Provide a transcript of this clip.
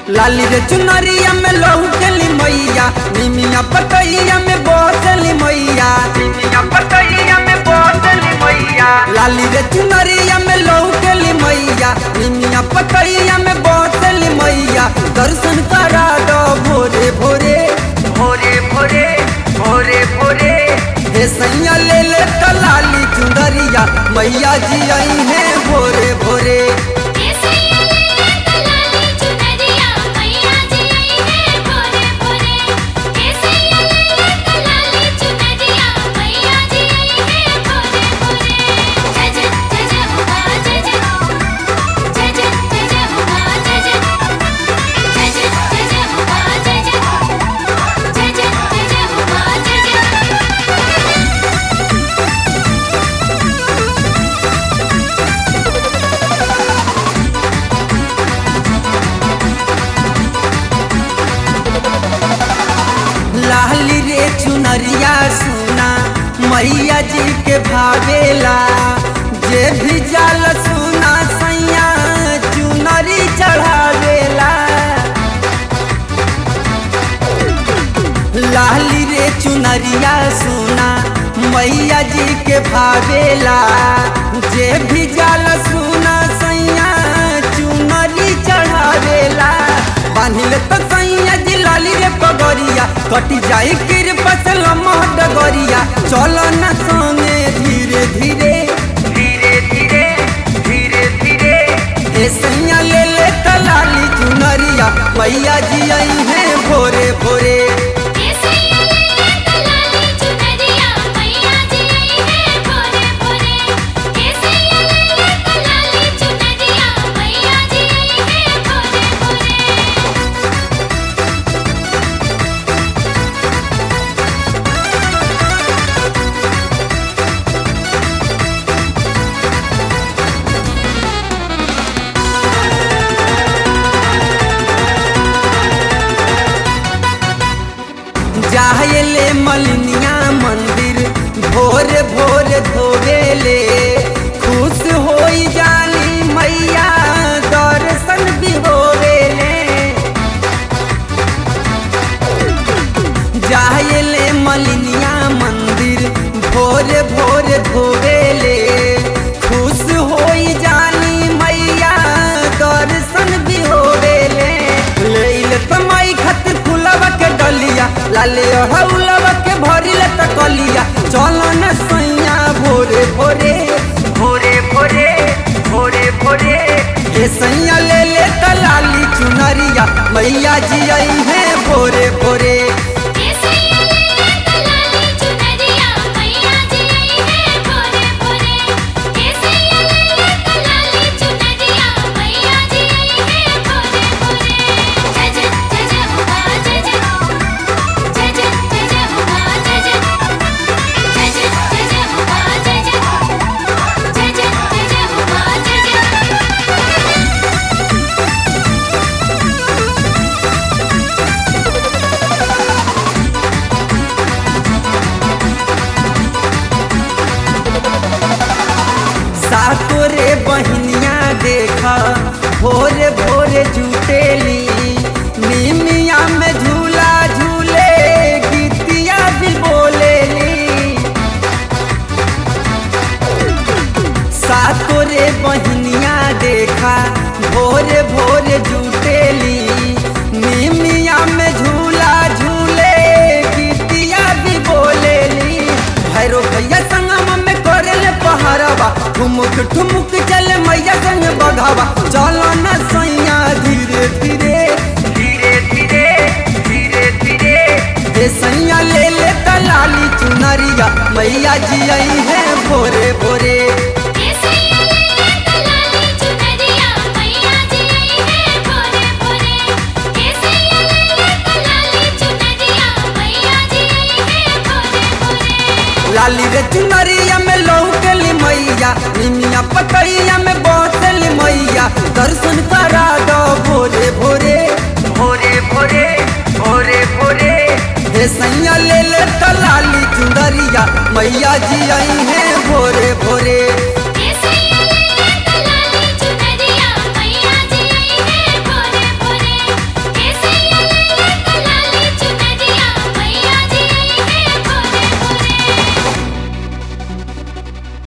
लाली रे चुनरिया में लहू चली मैया निमिया पतैया में बोसली मैया निमिया पतैया में बोसली मैया लाली रे चुनरिया में लहू चली मैया निमिया पतैया में बोसली मैया दर्शन करा दो भोरे भोरे भोरे भोरे भोरे भोरे हे सैया ले ले तो लाली चुनरिया मैया जी आई है भोरे भोरे केसैया ले कलाली चुनरिया मैया जी आई है भोरे भोरे केसैया ले कलाली चुनरिया मैया जी आई है भोरे भोरे जय जय जय जय हो मां जय जय जय जय जय जय हो मां जय जय जय जय जय जय हो मां जय जय जय जय जय जय हो मां जय जय लाली रे चुनरिया सुना मैया जी के भावेला जे भी जाल सुना सैया चुनरी चढ़ावेला लाली रे चुनरिया सुना मैया जी के भावेला जे भी जाल सुना सैया चुनरी चढ़ावेला बांधिल तो सैया जी लाली रे पगरिया कटी जाई किर पसल डगरिया चलो न संगे धीरे धीरे धीरे धीरे धीरे धीरे ए सैया ले ले तलाली चुनरिया मैया जी आई है भोरे भोरे केसैया ले कलाली चुनरिया मैया जी आई है भोरे भोरे केसैया ले कलाली चुनरिया मैया जी आई है भोरे भोरे जाहले मलनिया मंदिर भोर भोर धोवेले खुश होई जानी मैया दर्शन भी होवेले जाहले मलनिया मंदिर भोर भोर धोवेले खुश होई जानी मैया दर्शन भी होवेले लेल तमाई खातिर फुलवा के डलिया लाले हौलवा के भरिल त कलिया चलो न सैया भोरे भोरे भोरे भोरे भोरे भोरे हे सैया ले ले त लाली चुनरिया मैया जी आई है भोरे भोरे केसैया ले कलाली चुनरिया मैया जी आई है भोरे भोरे केसैया ले कलाली चुनरिया मैया जी आई है भोरे भोरे जय जय जय जय हो मां जय जय जय जय जय जय हो मां जय जय जय जय जय जय हो मां जय जय जय जय जय जय हो मां जय जय सातोरे बहनिया देखा भोरे भोरे जुटेली निमिया में झूला झूले गीतिया भी बोलेली सातोरे बहनिया देखा भोरे भोरे जुटेली निमिया में झूला झूले गीतिया भी बोलेली भैरो भैया संगम में करेले पहाड़वा ठुमुक ठुमुक चले मैया संग बघावा चलो न सैया धीरे धीरे धीरे धीरे धीरे धीरे हे सैया ले ले तलाली चुनरिया मैया जी आई है भोरे भोरे केसैया ले कलाली चुनरिया मैया जी आई है भोरे भोरे केसैया ले कलाली चुनरिया मैया जी आई है भोरे भोरे लाली रे चुनरिया में लौकली मैया निमिया पतैया में बसली मैया दर्शन करा दो भोरे भोरे भोरे भोरे भोरे भोरे हे सैया ले ले तलाली चुनरिया मैया जी आई है भोरे भोरे